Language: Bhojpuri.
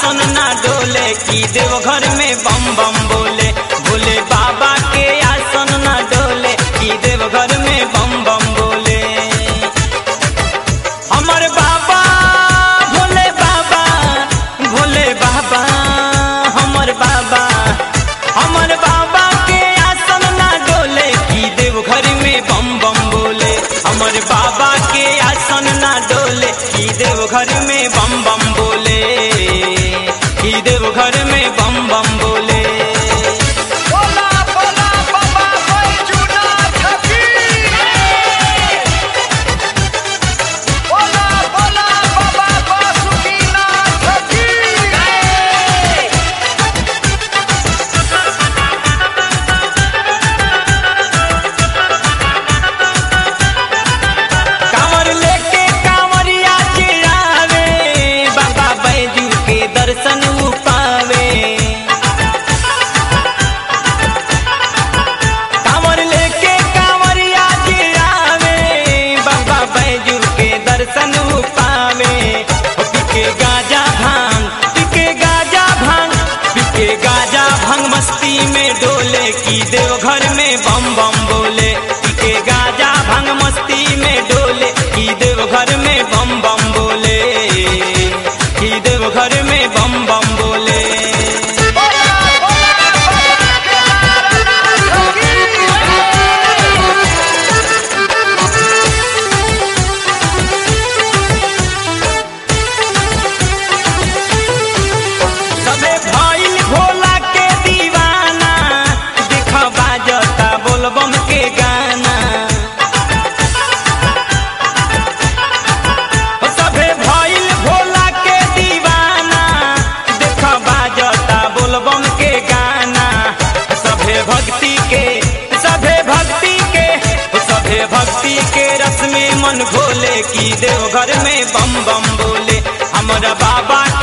आसन ना डोले की देवघर में बम बम बोले भोले बाबा के आसन ना डोले की देवघर में बम बम बोले हमर बाबा भोले बाबा भोले बाबा हमर बाबा हमर बाबा के आसन ना डोले की देवघर में बम बम बोले हमर बाबा के आसन ना डोले की देवघर में बम बम बोले की देवघर में बम बम बोले बोला बोला बाबा बैजूनाथ की बोला बोला बाबा बासुकीनाथ की कांवर लेके कांवरिया चिरावे बाबा बैजू के दर्शन उ पावे कांवर लेके कांवरिया चिरावे बाबा बैजू के दर्शन उ पावे ओ पिके गाजा भांग पिके गाजा भांग पिके गाजा भांग मस्ती में डोले की देवघर में बम बम बोले पिके गाजा भांग मस्ती में डोले की देवघर में बम बम बोले की देवघर में बम बम बोले बोला बोला बाबा केदारनाथ की सबे भइल भोला के दीवाना देख बाजता बोलबम के गाना ओ सबे भइल भोला के दीवाना देख बाजता बोलबम के गाना सभे भक्ति के सभे भक्ति के सभे भक्ति के रस में मन घोले की देवघर में बम बम बोले हमरा बाबा